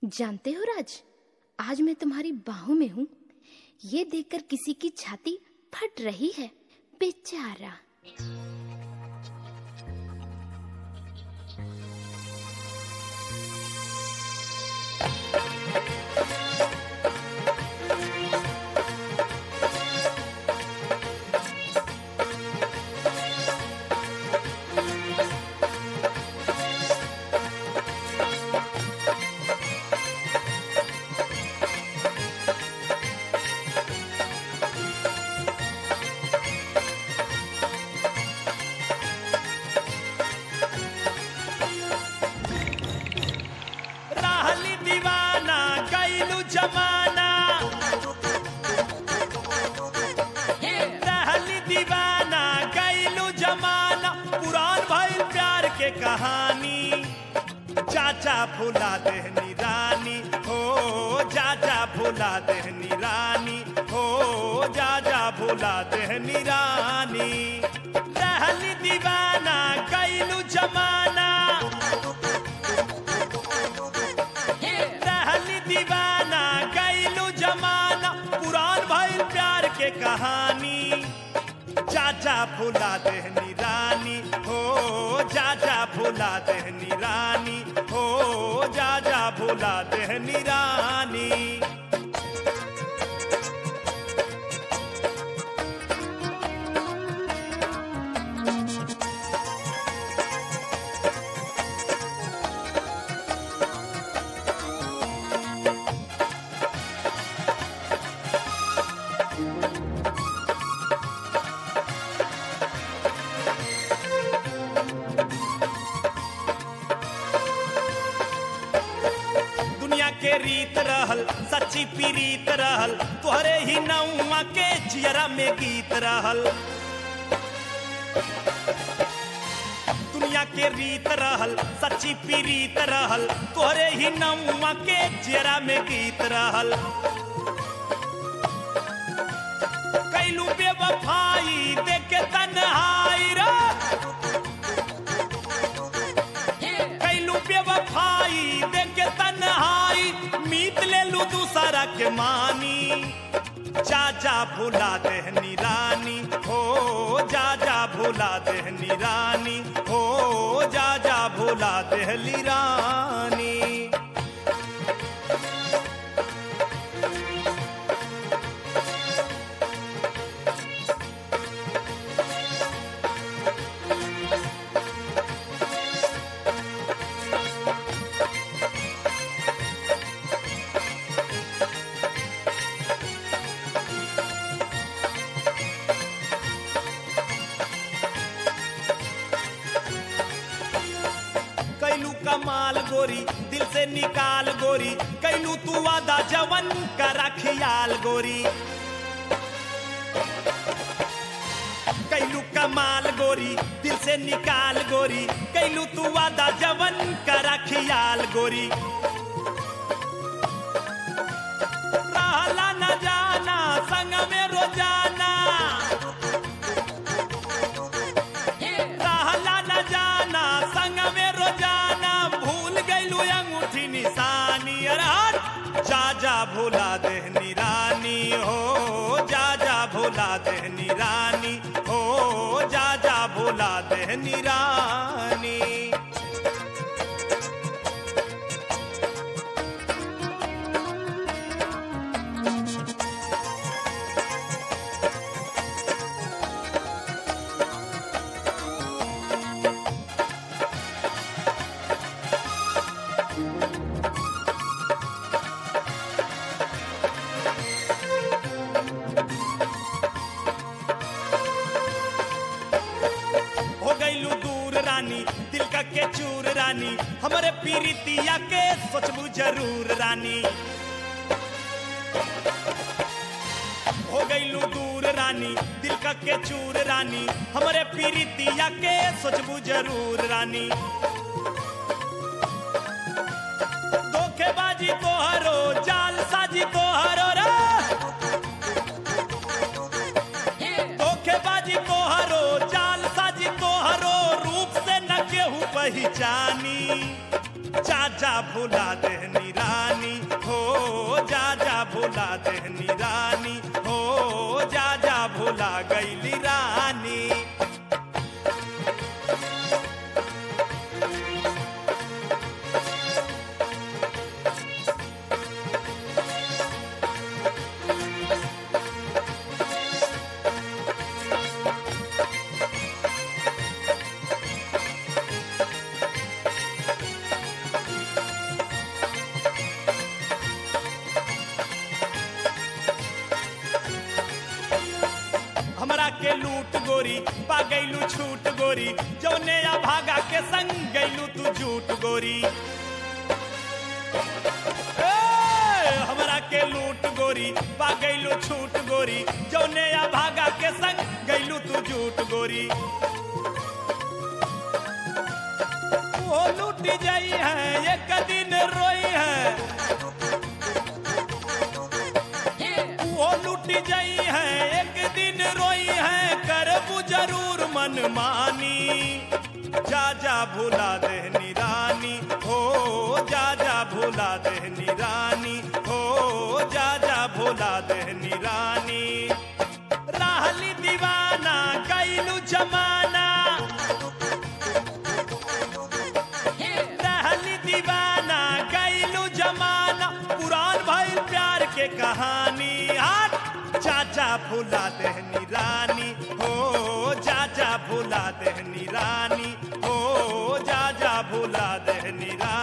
जानते हो राज आज मैं तुम्हारी बाहों में हूँ ये देखकर किसी की छाती फट रही है बेचारा रहली दीवाना गईलू जमाना रहली दीवाना गईलू जमाना पुरान भइल प्यार के कहानी चाचा भुला देहनी रानी हो चाचा भुला देहनी रानी हो जाजा भुला देहनी रानी रहली दीवाना गईलू जमाना रहली दीवाना गईलू जमाना पुरान भइल प्यार के कहानी चाचा भुला देहनी रानी हो चाचा भुला देहनी रानी हो जाजा भुला देहनी रानी दुनिया के रीत रहल सच्ची पीरीत रहल तोहरे ही नौमा के जियरा में गीत रहल दुनिया के रीत रहल सच्ची पीरीत रहल तोहरे ही नौमा के जियरा में गीत रहल कैलू बेवफाई देखे तन्हाई रे कैलू बेवफाई देखे तन्हाई मीत ले लू दूसरा के मानी चाचा भुला देहनी रानी हो जाजा भुला देहनी रानी हो जाजा भुला देहली रानी कैलू कमाल गोरी दिल से निकाल गोरी कैलू तू वादा जवन करा खियाल गोरी कैलू कमाल गोरी दिल से निकाल गोरी कैलू तू वादा जवन करा खियाल गोरी रहला न जाना संग में रोजाना रहला न जाना संग में रोजाना भूल गईलू अंगूठी निशानी अरे हट जाजा भुला देहनी रानी हो जाजा भुला देहनी रानी हो जाजा भुला देहनी रानी हो गईलू दूर रानी दिल का के चूर रानी हमारे पीरितिया के सोचबू जरूर रानी हो गईलू दूर रानी दिल का के चूर रानी हमारे पीरितिया के सोचबू जरूर रानी धोखेबाजी तोहरो जाल साजी तोहरो रे धोखेबाजी तोहरो जाल साजी तोहरो रूप से न केहू पहचानी चाचा भुला देहनी रानी गोरी पा गईलू छूट गोरी जौने या भागा के संग गईलू तू झूठ गोरी ए, हमरा के लूट गोरी पा गईलू छूट गोरी जौने या भागा के संग गईलू तू झूठ गोरी वो लूट जाई है एक दिन रोई है वो लूट जाई है एक दिन रोई है करबू जरूर मन मानी जा जा भूला देहनी रानी हो जा जा भूला देहनी रानी हो जा जा भूला देहनी रानी राहली दीवाना कैलू जमाना रहली दीवाना कैलू जमाना पुरान भाई प्यार के कहानी हाथ चाचा भूला देहनी रानी हो जा जा भूला देहनी रानी हो जा जा भूला देहनी रानी